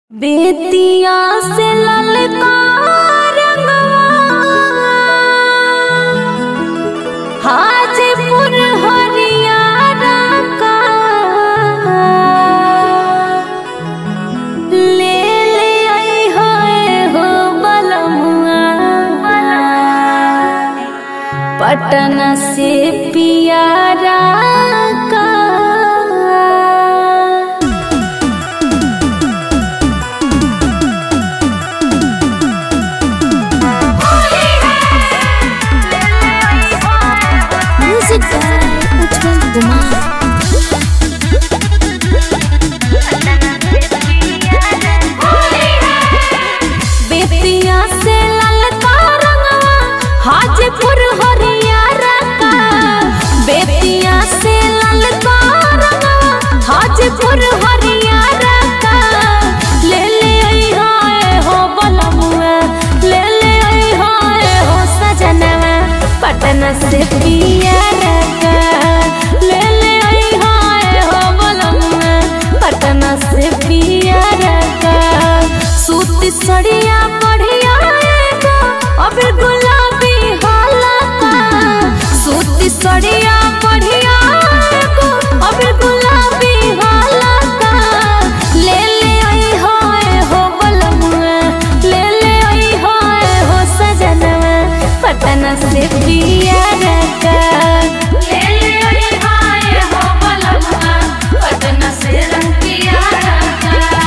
बेतिया से ललका रंगवा हाजीपुर हरियाणा का ले ले आई है हो बलमुआ पटना से पियारा का म्यूजिक बाय उज्जवल कुमार बेतिया से ललका रंगवा हाजीपुर हरियाणा का बेतिया से ललका रंगवा हाजीपुर हरियाणा का ले ले आई हाय हो बलमुआ ले ले आई हाय हो सजनवा पटना से पियारा का ले ले आई हाय हो बलमुआ पटना से पियारा का सूती सड़िया बढ़िया एगो अबे गुलाबी हाला का सूती सड़िया बढ़िया एगो अबे गुलाबी हाला का ले ले आई हाय हो बलमुआ ले ले आई हाय हो सजनवा पटना से पियारा का ले ले आई हाय हो बलमुआ पटना से रंग पियारा का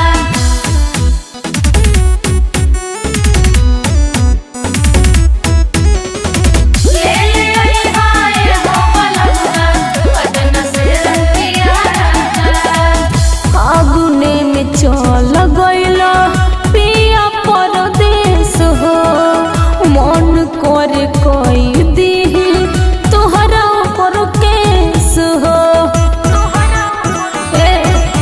ले ले आई हाय हो बलमुआ पटना से रंग पियारा फागुने में चल गइला पिया परदेस हो मन कर कई दी तोहरा पर केस हो ए,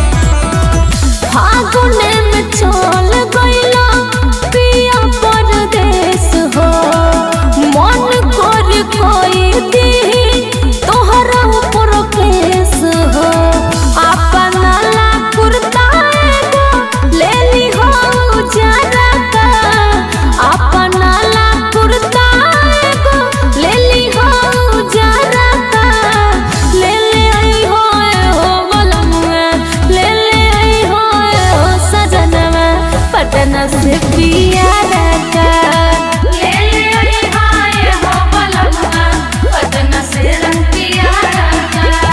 फागुने में चल गइला पिया परदेस हो मन कर कई दी तोहरा पर केस हो अपना ला कुर्ता एगो ले ली हो उजारा का अपना ला कुर्ता एगो ले ली हो उजारा का ले ले आई हो हो बलमुआ ले ले आई हो हो सजनवा पटना से पियारा का ले ले आई हाय हो बलमुआ पटना से रंग पियारा का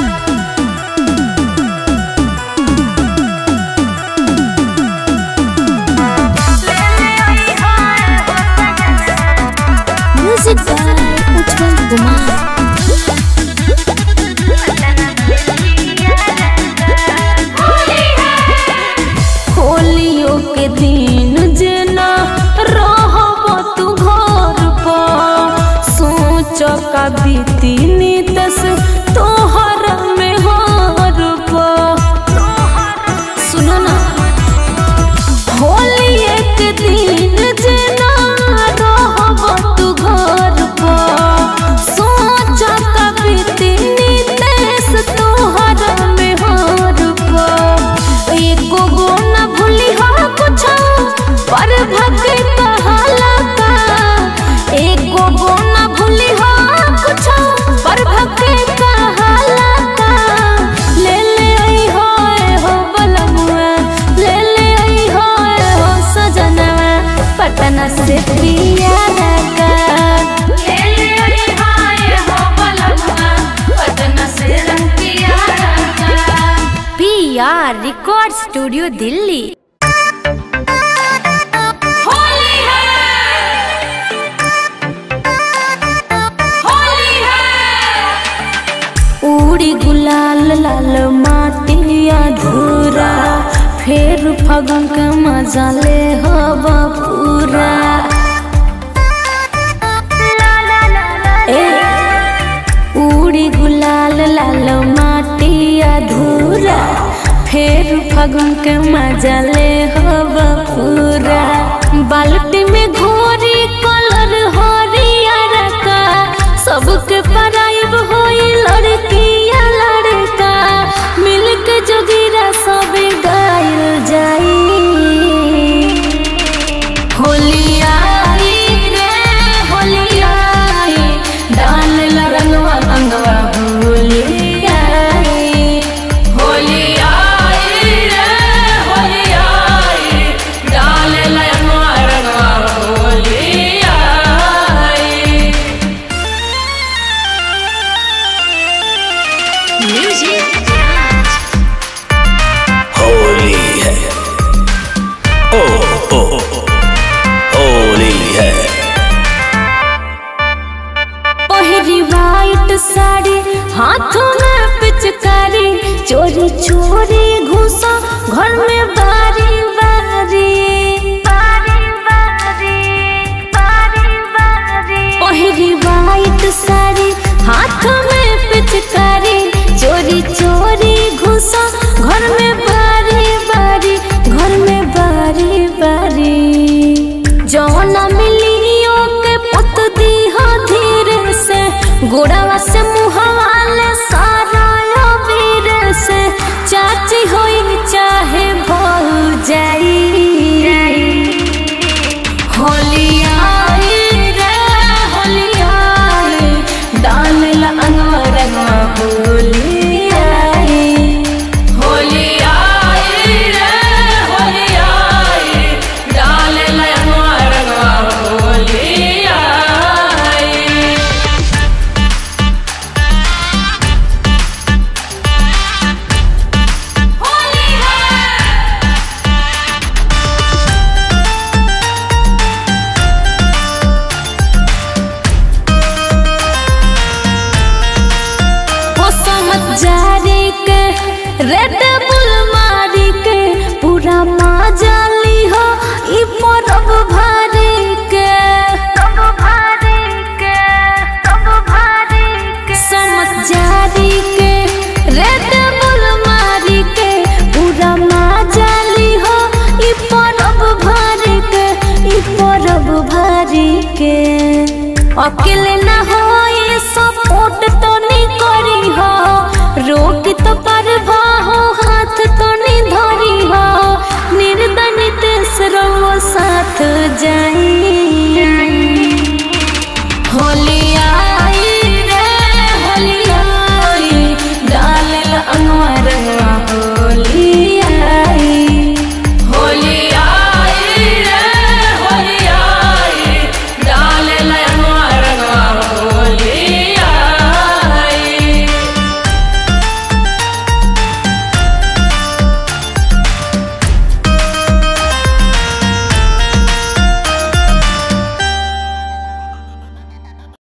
म्यूजिक बाय उज्जवल कुमार होलियों के दिन जेना रहब तू घर पर सोच का बीती नितस तोहर में हर सुनो ना होली एक दिन जेना रहब तू घर पर सोच कभी नितेश तोहर में हर पर एको गो न भूली हो कुछ पर भगे कहाला का एको गो न भूली हो कुछ पर भगे कहाला का ले ले आई हो हो बलमुआ ले ले आई हो हो सजनवा पटना से पियारा का ले ले आई हाय हो बलमुआ पटना से रंग पियारा का PR record studio Delhi Holi है होली है उड़ी गुलाल लाल माटिया धूरा फेर फगन के मजा ले हवा पूरा ए उड़ी गुलाल लाल माटिया धूरा फेर फगन के मजा ले हवा पूरा बाल्टी में घोरी कलर हरियर का सबके पराइब होई लड़किया लड़का मिल के जोगिरा सब गायल जाई बारी बारी जौन मिलियो के पुत दीहा धीरे से गोड़ावा से मुहवा ले सारा वीर से चाची होई चाहे भौ जाई होलियाई रे होलियाई डाल ला अंगरंगा होलियाई होलियाई रे होलियाई डाल ला अंगरंगा होलियाई वो समझ जारी के रेड बुल मारी के पूरा माजाली हो ई परब भारी के तब भारी के तब भारी के समझ जारी के रेड बुल मारी के पूरा माजाली हो ई परब भारी के ई परब भारी के अकेले ना हो ये सपोर्ट तो नहीं करी हो रोक तो पर